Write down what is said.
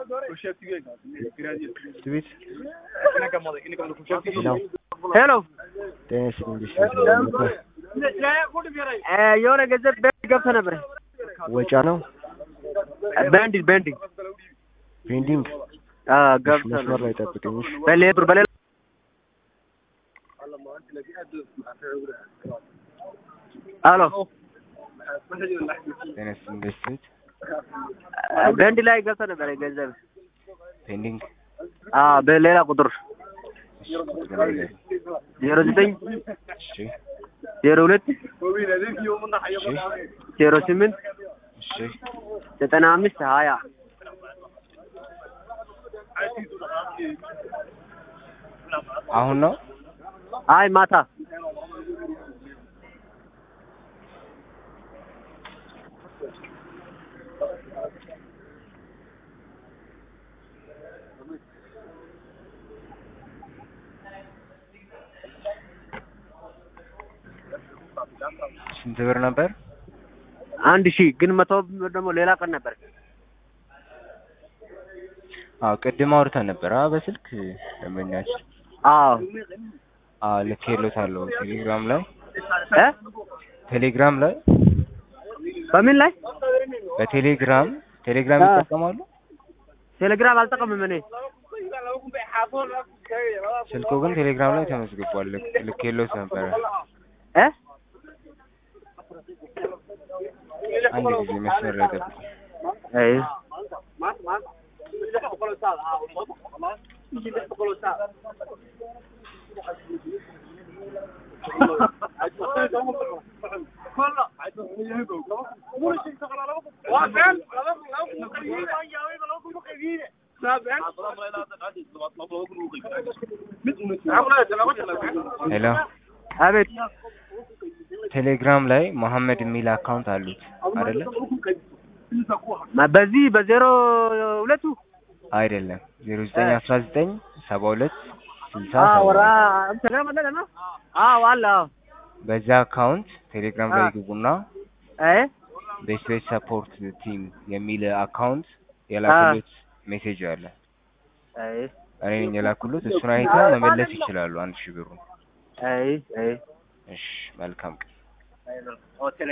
ቤት ሄሎ ጤና ይስጥልኝ ነበር የሆነ ገንዘብ ቤንድ ገብቶ ነበር። ወጫ ነው ቤንድ ቤንድ ፔንዲንግ ገብቶ መስመር ላይ ጠብቀኝ እሺ በሌላ ብር በሌላ አሎ ጤና ይስጥልኝ ቤት ቤንድ ላይ ገብቶ ነበር ገንዘብ ፔንዲንግ በሌላ ቁጥር እሺ ቁጥር ላይ ዜሮ ዘጠኝ እሺ ዜሮ ሁለት እሺ ዜሮ ስምንት እሺ ዘጠና አምስት ሀያ አሁን ነው አይ ማታ ስንት ብር ነበር አንድ ሺህ ግን መቶ ብር ደግሞ ሌላ ቀን ነበር። አዎ ቅድም አውርተን ነበር አ በስልክ ደንበኛችን አዎ አዎ ልኬሎታለሁ ቴሌግራም ላይ እ ቴሌግራም ላይ በምን ላይ በቴሌግራም ቴሌግራም አ። ይጠቀማሉ ቴሌግራም አልጠቀምም እኔ ስልኩ ግን ቴሌግራም ላይ ተመዝግቧል ልክ ልኬሎት ነበረ እ አንድ ጊዜ መስመር ላይ ጠብቁ አይ ሄሎ አቤት ቴሌግራም ላይ መሐመድ የሚል አካውንት አሉት አይደለ በዚህ በዜሮ ሁለቱ አይደለም ዜሮ ዘጠኝ አስራ ዘጠኝ ሰባ ሁለት ስልሳ ወራ ሰባ እንትን ማለት ነው። አዎ አለ አዎ በዛ አካውንት ቴሌግራም ላይ አ። ግቡና አይ ቤስት ቤት ሰፖርት ቲም የሚል አካውንት የላኩሉት ሜሴጅ አለ አይ እኔ ነኝ የላኩሉት እሱን አይተው መመለስ ይችላሉ አንድ ሺህ ብሩን አይ አይ እሺ መልካም ቀን